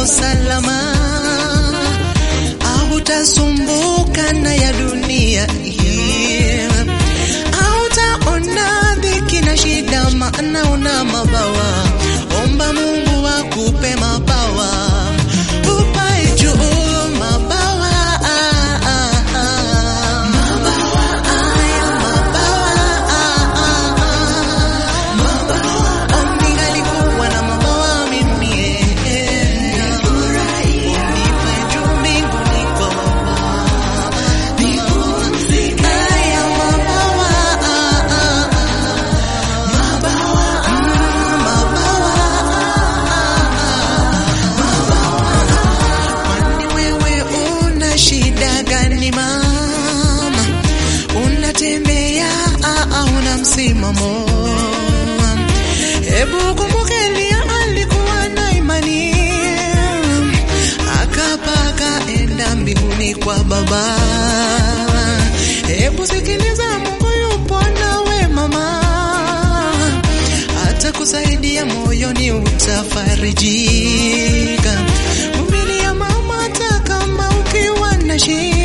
uko salama, hautasumbuka na ya dunia hii, hautaona dhiki na shida, maana una mabawa. Omba Mungu akupe mabawa, upae juu mabawa, mabawa haya, mabawa Ningalikuwa na mabawa mimi, unipe juu mbinguni kwa haya mabawa, Kwani wewe una shida gani mama? Unatembea au una msimamo? Hebu kumbuka Elia alikuwa na imani, akapaka enda mbinguni kwa Baba. Hebu sikiliza, Mungu yupo nawe mama, atakusaidia moyoni, utafarijika. Vumilia mama, hata kama ukiwa na shida